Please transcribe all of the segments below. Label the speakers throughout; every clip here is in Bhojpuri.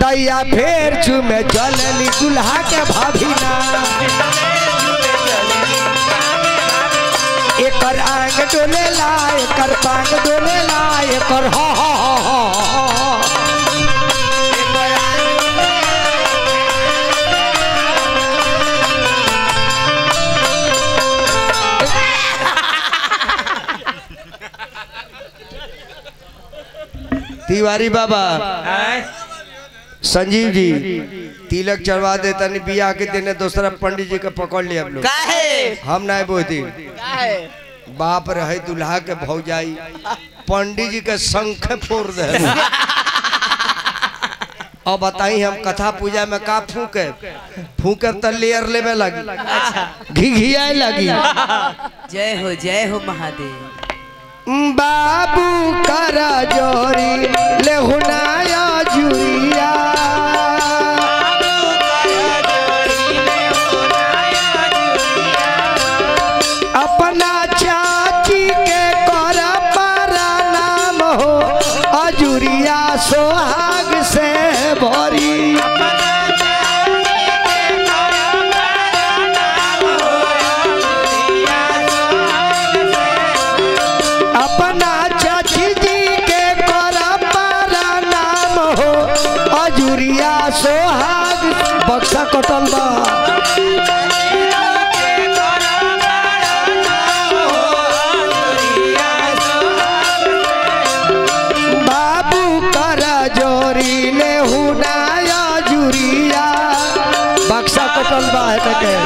Speaker 1: दैया फेर चुमे चलली दुल्हा के भाभी ना एकर आंग डोले ला एकर पांग डोले ला एकर हा हा हा हा हा तिवारी बाबा संजीव जी तिलक चढ़वा दे तनी बियाह के दिन दूसरा पंडित जी के पकड़ लिया हम लोग
Speaker 2: काहे
Speaker 1: हम नहीं बोती
Speaker 2: काहे
Speaker 1: बाप रहे दुल्हा के भौजाई पंडित जी के शंख फोड़ दे अब बताई हम कथा पूजा में का फूके फूके तो लेयर लेवे लगी घी घियाए लगी
Speaker 2: जय हो जय हो महादेव
Speaker 1: बाबू करा जोरी लेहुनाया जुरिया अपना चाची के कर पारा नाम हो अजुरिया सोहाग से भरी अपना चाची जी के कर पारा नाम हो अजुरिया सोहाग बक्सा कटल बा बाबू कर जोरी ले हुनाया जुरिया बक्सा कटल बा है के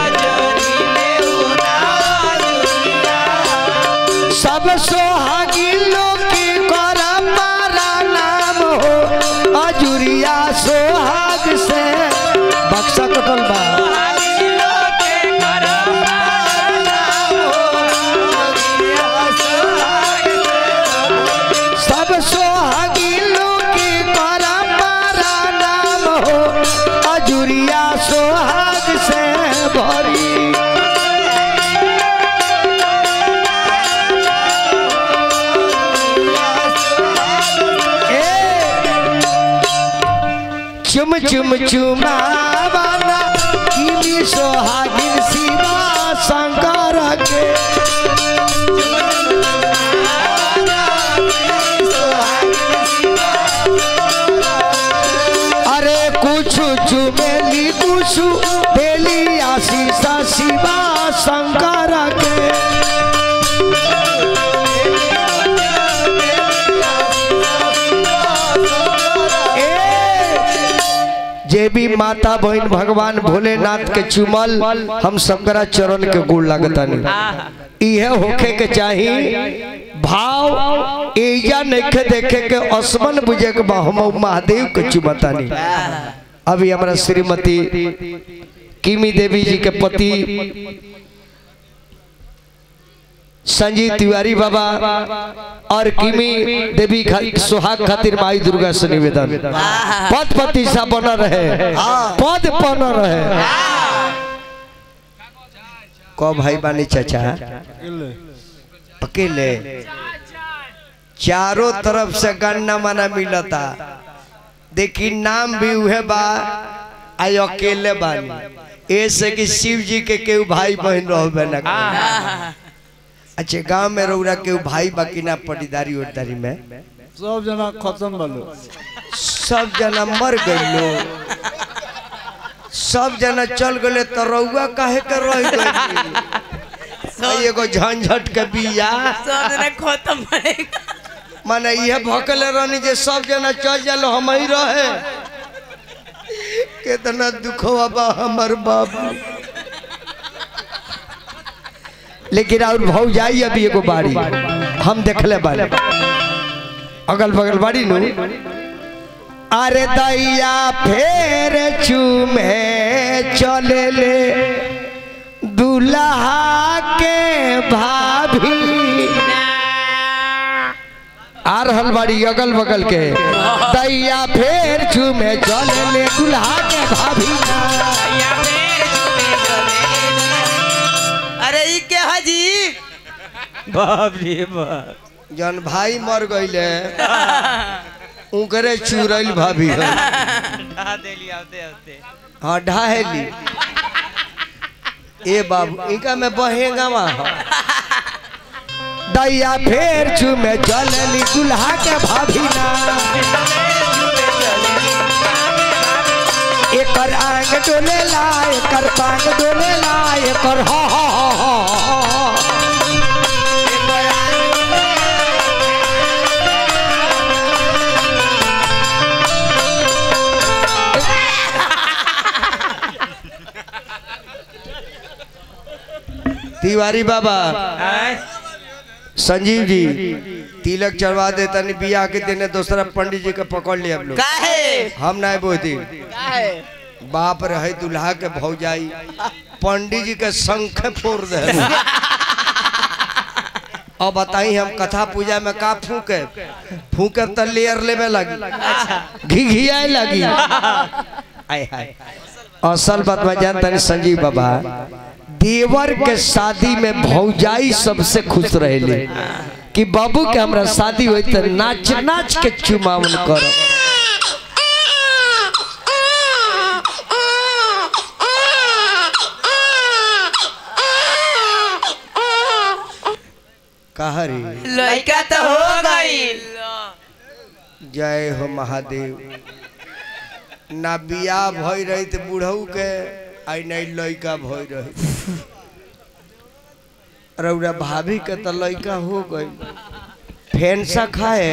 Speaker 1: सब सोहागी लोग की कर पारा नाम हो अजुरिया सोहाग से बक्सा कटल बा सब सोहागी लोग की कर पारा नाम हो अजुरिया सोहाग से भरी चुम चुम चुमावाना किमी सोहागिन शिवा शंकर के अरे कुछ चुमेली कुछ बेली आशीष शिवा शंकर के जे भी माता बहन भगवान भोलेनाथ के चुमल हम सबकरा चरण के गोड़ लागतानी इहे होखे के चाही भाव एजा नइखे देखे के असमन बुझे के बा हम महादेव के चुमतानी अभी हमारा श्रीमती किमी देवी जी के पति संजीव तिवारी बाबा और किमी देवी खा, सुहाग खातिर माई दुर्गा से निवेदन पद प्रतिष्ठा बना रहे पद बना रहे को भाई बानी चाचा अकेले चारों तरफ से गन्ना मना मिलता देखी नाम भी उहे बा आई अकेले बानी ऐसे कि शिव जी के केहू भाई बहन रहबे ना करे। अच्छा गांव में रौरा केहू भाई बाकी ना पटीदारी उड़दारी में
Speaker 3: सब जना खत्म बलो
Speaker 1: सब जना मर गइलो सब जना चल गए तो रउआ काहे के रह गइली एगो झंझट के बिया
Speaker 2: सब जना खत्म पड़ेगा
Speaker 1: माने ये भकले रहनी जे सब जना चल जालो हम ही रहे कितना दुखवा बा हमर बाबू लेकिन और भौ जाई अभी एगो बाड़ी हम देखले बाड़ी अगल बगल बाड़ी नु अरे दैया फेर चूमे चले ले दुल्हा के भाभी आ रहल बाड़ी अगल बगल के दैया फेर चूमे चले ले दुल्हा के भाभी
Speaker 2: अरे ई के हाजी
Speaker 4: बाप रे बाप
Speaker 1: जन भाई मर गईले उकरे चुरैल भाभी है
Speaker 4: ढहा देली आते आते
Speaker 1: हाँ ढाहेली ए बाबू इनका में बहेगा वहाँ दैया फेर चुमे चलली दुल्हा के भाभी ना एकर आंग डोले ला एकर पांग डोले ला एकर हा हा हा हा हा तिवारी बाबा संजीव जी तिलक चढ़वा दे तनी बियाह के देने दूसरा पंडित जी के पकड़ लिया हम लोग
Speaker 2: काहे
Speaker 1: हम नहीं बोती
Speaker 2: काहे
Speaker 1: बाप रहे दुल्हा के भौजाई पंडित जी के शंख फोड़ दे अब बताई हम कथा पूजा में का फूके फूके तो लेयर लेवे लगी घी घियाए लगी आय हाय असल बात में जानता नहीं संजीव बाबा देवर के शादी में भौजाई सबसे खुश रहेले कि बाबू के हमरा शादी हुई तो नाच नाच के चुमावन करो कहा रे
Speaker 2: लड़का तो हो गई
Speaker 1: जय हो महादेव ना बियाह भई रही तो बूढ़ऊ के आई नहीं लड़का भई रही रौरा भाभी के तो लड़का हो गई फेंसा खाए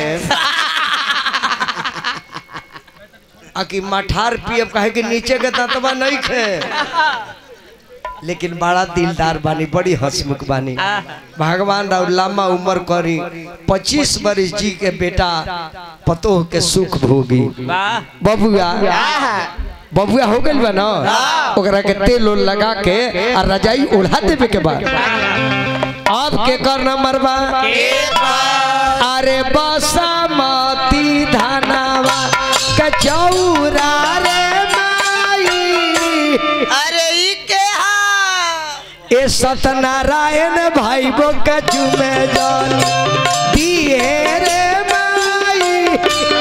Speaker 1: आ कि मठार पियब कहे कि नीचे के ततवा नहीं खे लेकिन बड़ा दिलदार बानी बड़ी हंसमुख बानी भगवान राव लम्बा उम्र करी पच्चीस बरिस जी के बेटा पतोह के सुख भोगी
Speaker 4: वाह
Speaker 1: बबुआ बबुआ हो गइल बा ना ओकरा के तेल उल लगा के आ रजाई ओढ़ा देवे के बाद अब के कर नंबर बा अरे बसमती धनवा के चौरा रे माई
Speaker 2: अरे ई के हा
Speaker 1: ए सत्यनारायण भाई बो के चुमे जल दिए रे माई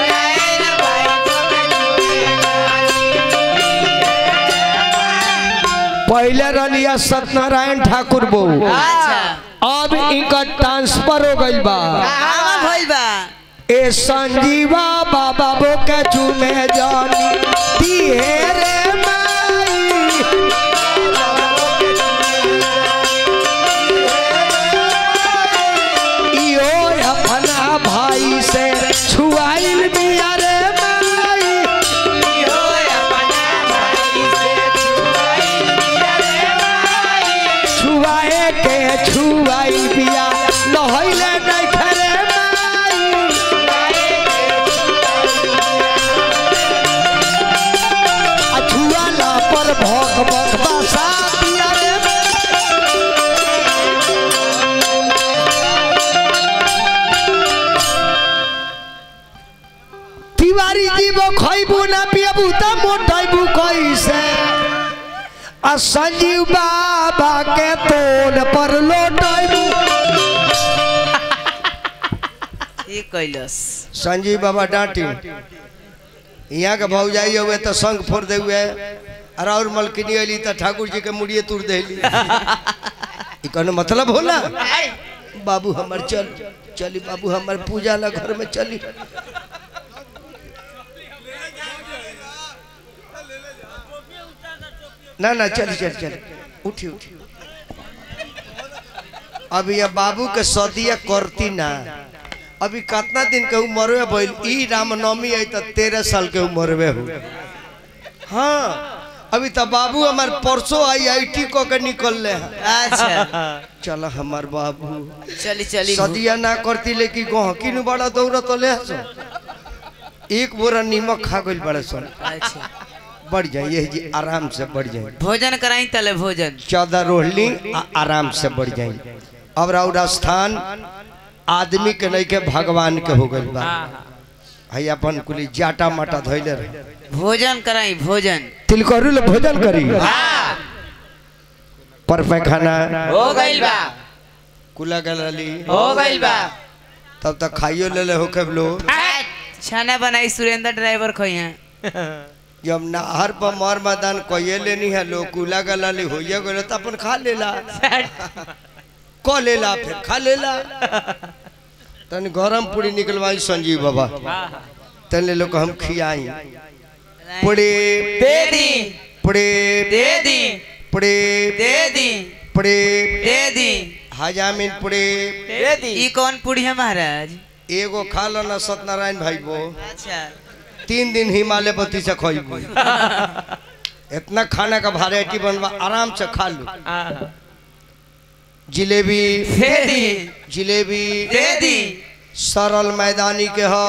Speaker 1: पहले रलिया सत्यनारायण ठाकुर बो
Speaker 2: अच्छा
Speaker 1: अब इनका ट्रांसफर हो गइल बा
Speaker 2: कहाँ भइल बा
Speaker 1: ए संजीवा बाबा बो के चुमे जानी दिए रे माई इहो अपना भाई से छुआइल बिया रे माई छुआए के छुआइल बिया नहइले नहीं खरे माई आ छुआला पर भोग भोग बसा दिया रे तिवारी जी वो खइबू ना पियबू त मोटाइबू कैसे आ संजीव बाबा के तोड़ पर लोटाइबू
Speaker 2: ई कैलस
Speaker 1: संजीव बाबा डांटी यहाँ के भौजाई हुए तो संग फोड़ दे हुए और और मलकिनी अली तो ठाकुर जी के मुड़िए तुर देली ई कहने मतलब होला बाबू हमर चल चली बाबू हमर पूजा ला घर में चली ना ना चली चल चल उठी उठी अब ये बाबू के सदिया करती ना अभी कितना दिन के उम्र में भइल ई रामनवमी आई तो तेरह साल के उम्र में हो हाँ अभी तो बाबू हमार परसों आई आई टी को के निकल ले
Speaker 2: अच्छा
Speaker 1: चल हमार बाबू
Speaker 2: चली चली
Speaker 1: सदिया ना करती लेकिन गहकी नु बड़ा दौड़ तो ले हसो एक बोरा नीमक खा गइल बड़े सन
Speaker 2: अच्छा
Speaker 1: बढ़ जाए यही जी आराम से बढ़ जाए
Speaker 2: भोजन कराई तले भोजन
Speaker 1: चौदह रोहली आ- आराम से बढ़ जाए अब राउर स्थान आदमी के नहीं के भगवान के हो गइल बा है अपन कुली जाटा माटा धोइले रहे
Speaker 2: भोजन कराई भोजन
Speaker 1: तिलकरू ले भोजन करी पर पैखाना
Speaker 2: हो गइल बा
Speaker 1: कुला गलली
Speaker 2: हो गइल बा
Speaker 1: तब तक खाइयो ले ले होके लो
Speaker 2: छाना बनाई सुरेंद्र ड्राइवर खोई हैं
Speaker 1: जब नहर पर मर मैदान कहिए लेनी है लोग कुला गला ले होइए गले तो अपन खा लेला क लेला फिर खा लेला तनी गरम पूरी निकलवाई संजीव बाबा तने लोग हम खियाई पुड़ी
Speaker 2: दे दी
Speaker 1: पुड़ी
Speaker 2: दे दी
Speaker 1: पुड़ी
Speaker 2: दे दी
Speaker 1: पुड़ी
Speaker 2: दे दी
Speaker 1: हजामिन पुड़ी
Speaker 4: दे दी
Speaker 2: ई कौन पूरी है महाराज
Speaker 1: एगो खा लो ना सत्यनारायण भाई वो
Speaker 2: अच्छा
Speaker 1: तीन दिन हिमालय बत्ती से खइबो इतना खाना का वैरायटी बनवा आराम से खा लो
Speaker 4: आहा।
Speaker 1: जिलेबी
Speaker 2: दे दी
Speaker 1: जिलेबी
Speaker 2: दे दी
Speaker 1: सरल मैदानी के हो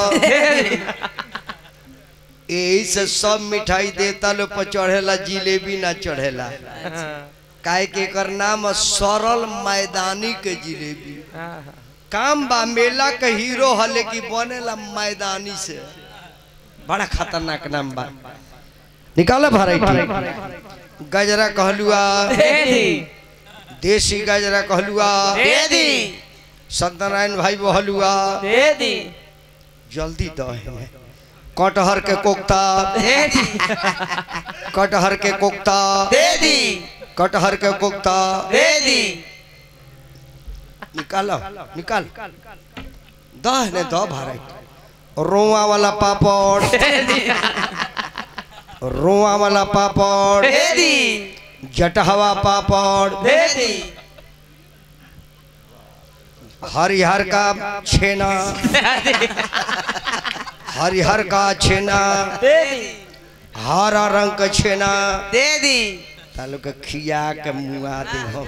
Speaker 1: यही से सब मिठाई देता लो पर चढ़ेला जिलेबी ना चढ़ेला काहे के एकर नाम है सरल मैदानी के जिलेबी
Speaker 4: आहा।
Speaker 1: काम बा मेला के हीरो है लेकिन बनेला मैदानी से बड़ा खतरनाक नाम बा निकालो वैरायटी गजरा कहलुआ
Speaker 2: दे दी
Speaker 1: देसी गजरा कहलुआ
Speaker 2: दे दी
Speaker 1: सत्यनारायण भाई वो हलुआ
Speaker 2: दे दी
Speaker 1: जल्दी दो कटहर के कोख्ता
Speaker 2: दे दी
Speaker 1: कटहर के कोख्ता
Speaker 2: दे दी
Speaker 1: कटहर के कोख्ता
Speaker 2: दे दी
Speaker 1: निकालो निकाल दह ने दो भारे रोआ वाला पापड़ रोआ वाला पापड़
Speaker 2: दे दी
Speaker 1: जटहवा पापड़
Speaker 2: दे दी
Speaker 1: हरिहर का छेना हरिहर का छेना
Speaker 2: दे दी
Speaker 1: हरा रंग का छेना
Speaker 2: दे दी
Speaker 1: तालू के खिया के मुआ दे हम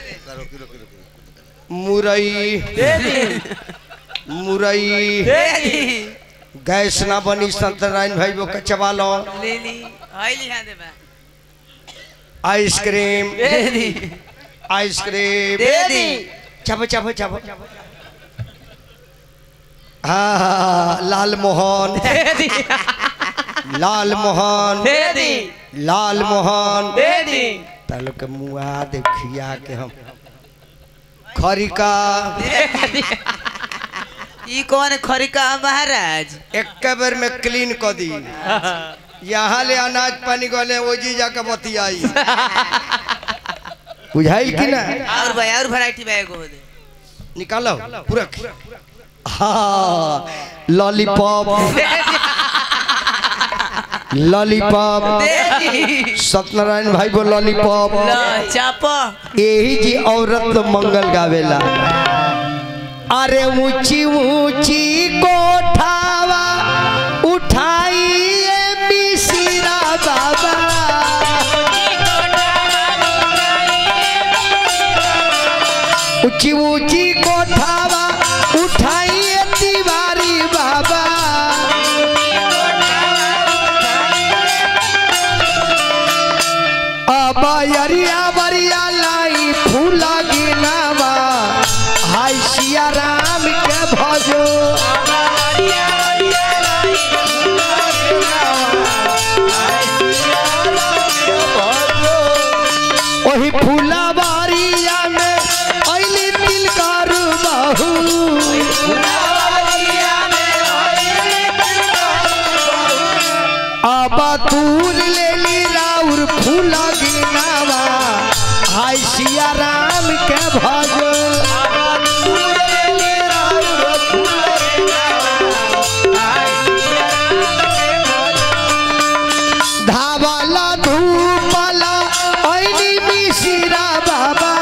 Speaker 1: मुरई
Speaker 2: दे दी
Speaker 1: मुरई
Speaker 2: दे दी
Speaker 1: गैस ना बनी सत्यनारायण भाई वो कचवा लो
Speaker 2: ले ली हाय लिहा दे बा
Speaker 1: आइसक्रीम
Speaker 2: दे दी
Speaker 1: आइसक्रीम
Speaker 2: दे दी
Speaker 1: चब चब चब हाँ हाँ लाल मोहन
Speaker 2: दे दी
Speaker 1: लाल मोहन
Speaker 2: दे दी
Speaker 1: लाल मोहन
Speaker 2: दे दी
Speaker 1: तालू के मुआ दे खिया के हम खरिका
Speaker 2: ई कौन खरिका महाराज
Speaker 1: एक बेर में क्लीन कर दी यहाँ ले अनाज पानी गले वो जी जाके बतियाई बुझाइल कि ना
Speaker 2: और भाई और वैरायटी बैग हो दे
Speaker 1: निकालो पूरा हाँ लॉलीपॉप लॉलीपॉप
Speaker 2: दे दी
Speaker 1: सत्यनारायण भाई वो लॉलीपॉप
Speaker 2: लो चापो
Speaker 1: यही जी औरत मंगल गावेला अरे ऊंची ऊंची कोठावा उठाइए मिसिरा बाबा ऊंची ऊंची कोठावा उठाइए तिवारी बाबा अब अरिया बरिया लाई फूला गिनावा हाय सिया राम के भजो ओही फूला बारिया में अइली तिलकार बाहू आबा तूर लेली राउर फूला गिनावा हाय सिया राम के भजो धावाला धूपला अइली मिसिरा बाबा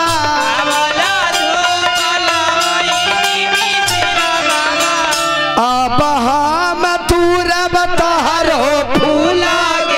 Speaker 1: अब हम तुरब तहरो फूला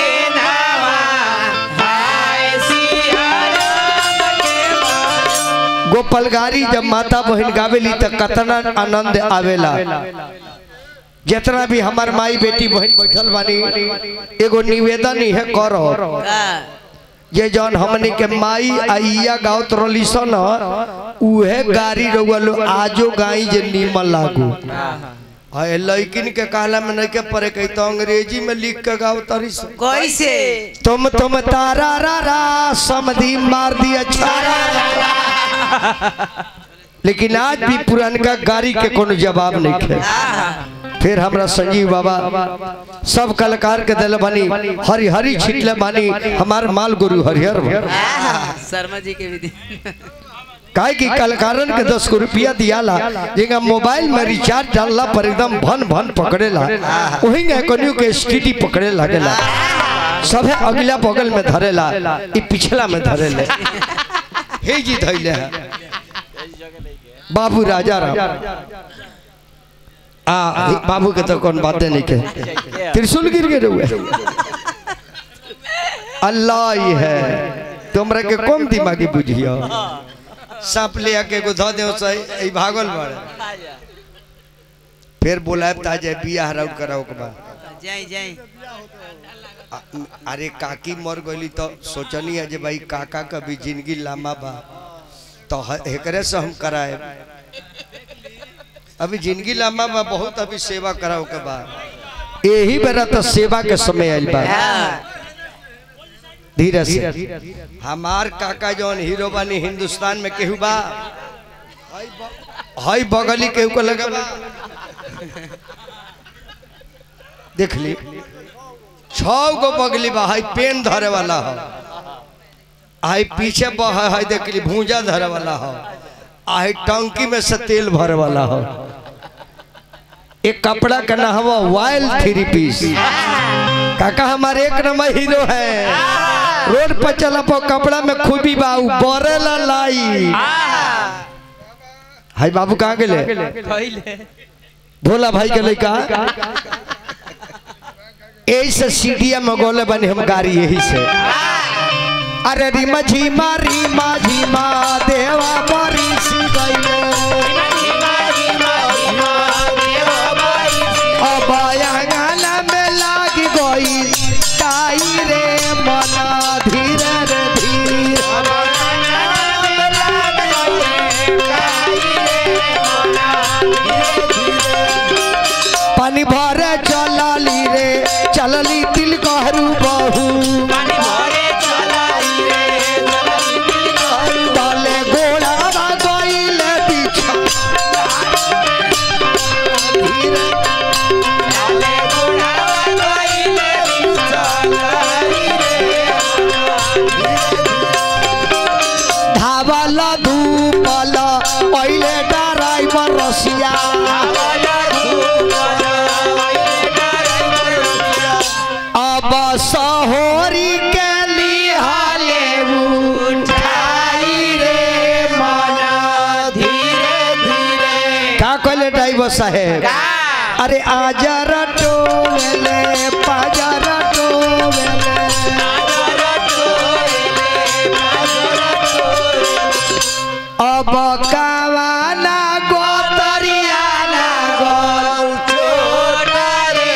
Speaker 1: गोपाल गारी जब माता बहन गावेली त कतना आनंद आवेला जितना भी हमार माई बेटी बहन बैठल बानी एगो निवेदन है करो
Speaker 2: का
Speaker 1: ये जौन हमने के माई आइया गावत रली सन उहे गारी रउलो आजो गाई जे नीमन लागू है लड़किन के कहला में नहीं के पढ़े कही तो अंग्रेजी में लिख के गाओ तरी सन।
Speaker 2: कैसे
Speaker 1: तुम तुम तारा रा रा समधी मार दिया छारा रा रा। लेकिन आज भी पुरानका गाड़ी के कोनो जवाब नहीं है
Speaker 2: आहा
Speaker 1: फिर हमरा संजीव बाबा सब कलाकार के दिल बनी हरी हरी छिटले बानी हमार माल गुरु हरिहर बा।
Speaker 2: शर्मा जी के भी दी
Speaker 1: काहे कि कलाकारन के दस गो रुपया दियाला जेगा मोबाइल में रिचार्ज डालला पर एकदम भन भन पकड़ेला वही में कनियो के स्थिति पकड़े लागेला सभे अगला बगल में धरेला ई पिछला में धरेले हे जी धैले है बाबू राजा राम आ हे बाबू के तो कौन बातें नहीं के त्रिशूल गिर गए हुए अल्लाह ही है तुमरा के कम दिमागी बुझियो सांप ले आके एगो धो दे सही भागल बड़ फिर बोलाब ताजे बियाह राउट कराओ के बाद
Speaker 2: जाई जाई
Speaker 1: आ- अरे काकी मर गई तो सोचनी है जे भाई काका का भी जिंदगी लामा बा तो ह- एकरे से हम कराए अभी जिंदगी लामा बा बहुत अभी सेवा कराओ के बाद यही बेरा तो सेवा के समय आइल बा धीरे से हमार काका जौन हीरो बानी हिंदुस्तान में केहू बा हई बगली केहू को लगा बा देख ली छौ गो बगली बा हई पेन धरे वाला हो आई पीछे बह है देख ली भूजा धरे वाला हो आई टंकी में से तेल भरे वाला हो एक कपड़ा का ना हवा वाइल्ड थ्री पीस काका हमारे एक नंबर हीरो है रोड पर चला पो कपड़ा में खूबी बाऊ बरेला लाई हाय बाबू कहाँ गेले
Speaker 2: पहले
Speaker 1: भोला भाई के लड़का यही से सीढ़िया में गोले बने हम गाड़ी यही से अरे रीमा झीमा रीमा झीमा देवा बरी सी गइले अब आंगन में लाग गई काई रे मना धीरे रे धीरे पानी भरे चलली रे चलली तिल कहरू बहू डाले गोड़ा गइले पीछा धावल धूपल पहिले ड्राइवर रसिया अब सहोरी के लिहाले उठाई रे मना धीरे धीरे का कहले ड्राइवर साहेब अरे आजर टोले पाजर टोले अब कावाना गोतरिया लागल छोटा रे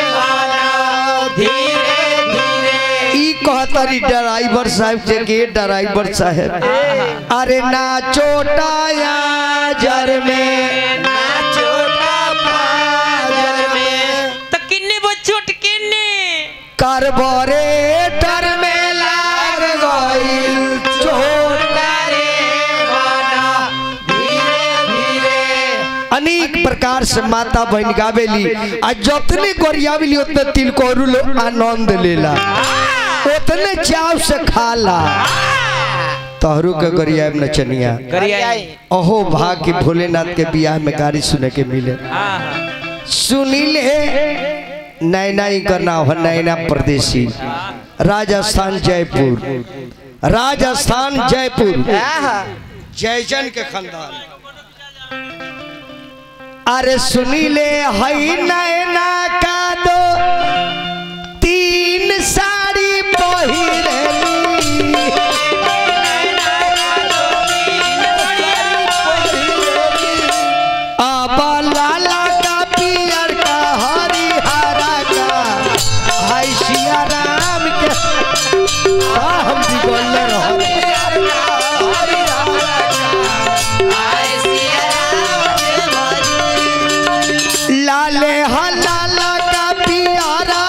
Speaker 1: ई कहतरी ड्राइवर साहब से के ड्राइवर साहब अरे ना छोटा या जर में ना छोटा पाजर में
Speaker 2: तो किन्ने वो चोट किन्ने
Speaker 1: कार्बोरेटर में लाग गइल छोटा रे माना धीरे धीरे अनेक प्रकार से माता बहन गावेली आ जतने गोरियावेली उतने तिलकोरु लोग आनंद लेला उतने चाव से खाला तहरू के गोरिया नचनिया अहो भाग के भोलेनाथ के बियाह में गाड़ी सुने के मिले सुनील नैना ही का नाम है नैना प्रदेशी राजस्थान जयपुर राजस्थान जयपुर जयजन के खानदान अरे सुनीले हई नैना का दो तीन साड़ी पहिरली अब लाला का पियर का हरी हरा का हाय सिया राम के आ, हम भी बोल रहे लाले हा लाला का पियारा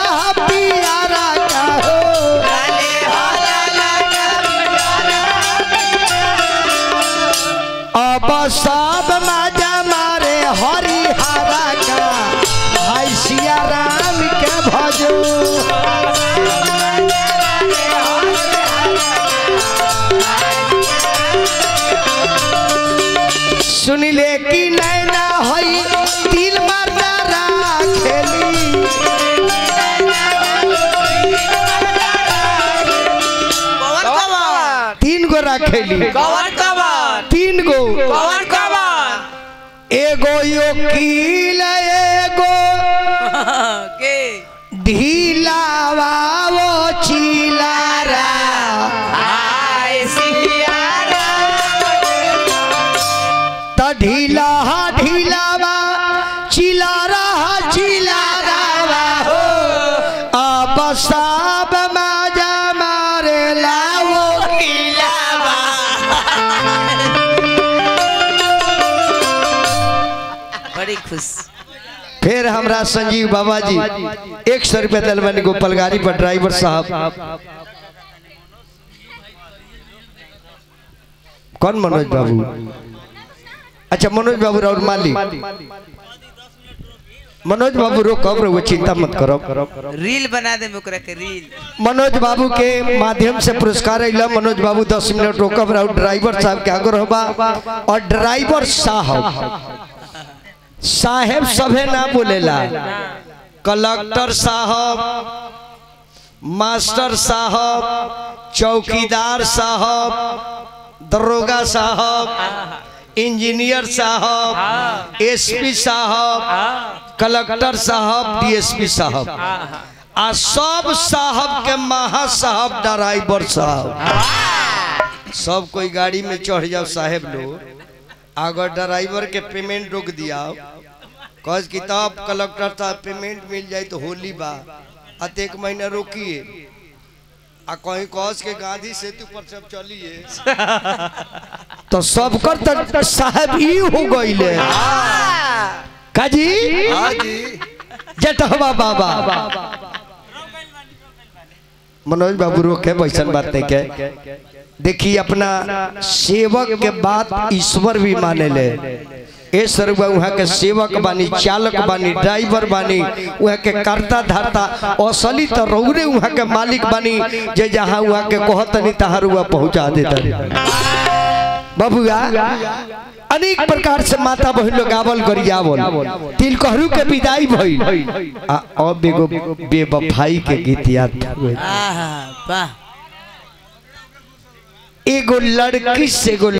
Speaker 1: रखेली
Speaker 2: कवन कवन
Speaker 1: तीन गो
Speaker 2: कवन कवन
Speaker 1: एगो योकील एगो
Speaker 2: के
Speaker 1: ढीलावा वो चिलारा
Speaker 2: आय सियारा
Speaker 1: त ढीला ढीलावा चिलारा चिलारा हो अब सब मजा मारे लाओ
Speaker 2: बड़ी खुश
Speaker 1: फिर हमरा संजीव बाबा जी एक सौ रुपया दिल बनी गोपाल गाड़ी पर ड्राइवर साहब कौन मनोज बाबू अच्छा मनोज बाबू और मालिक मनोज बाबू रो कब रो चिंता मत करो
Speaker 2: रील बना दे ओकरा के रील
Speaker 1: मनोज बाबू के माध्यम से पुरस्कार अला मनोज बाबू दस मिनट रोकब रहो ड्राइवर साहब के आगे रहबा और ड्राइवर साहब साहेब सभे ना बोलेला कलेक्टर साहब मास्टर साहब चौकीदार साहब दरोगा साहब इंजीनियर साहब एसपी साहब कलेक्टर साहब डीएसपी साहब आ सब साहब के महा साहब ड्राइवर साहब सब कोई गाड़ी में चढ़ जाओ साहेब लोग अगर ड्राइवर के पेमेंट रोक दिया कस किताब कलेक्टर साहब पेमेंट मिल जाए तो होली बा अत एक महीना रोकिए आ कहीं कस के गांधी सेतु पर सब चलिए तो सबकर तो साहब ई हो गईले काजी जटहवा बाबा मनोज बाबू रोके वैसन बात नहीं के देखिए अपना सेवक के बात ईश्वर भी माने ले ए सर्व वहाँ के सेवक बानी चालक बानी ड्राइवर बानी वहाँ के कर्ता धरता असली तो रौरे वहाँ के मालिक बानी जे जहाँ वहाँ के कहतनी तहार हुआ पहुँचा देता बबुआ अनेक प्रकार से माता बहन लोग गावल गरियावल तिलकहरू के विदाई भइल आ अब एगो बेवफाई के गीत याद हुए
Speaker 2: आहा वाह
Speaker 1: एगो लड़की से एगो